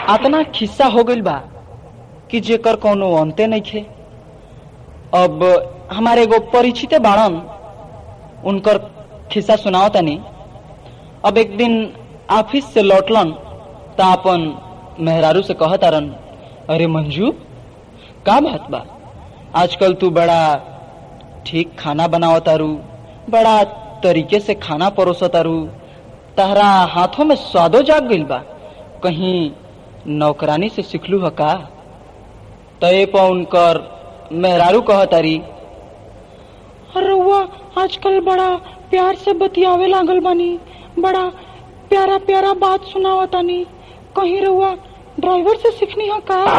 अतना खिस्सा हो गइल बा कि जेकर कोनो अंते नइखे अब हमारे एगो परिचित बाड़न उनकर खिस्सा सुनाओ तनी अब एक दिन ऑफिस से लौटलन त अपन मेहरारू से कहतारन अरे मंजू का बात बा आजकल तू बड़ा ठीक खाना बनावतारू बड़ा तरीके से खाना परोसतारू तहरा हाथों में स्वादो जाग गइल बा कहीं नौकरानी से सिखलू ह का तय पर उनकर मेहरारू कहतारी रउआ आजकल बड़ा प्यार से बतियावे लागल बानी बड़ा प्यारा प्यारा बात सुनावतानी कहीं रउआ ड्राइवर से सीखनी है का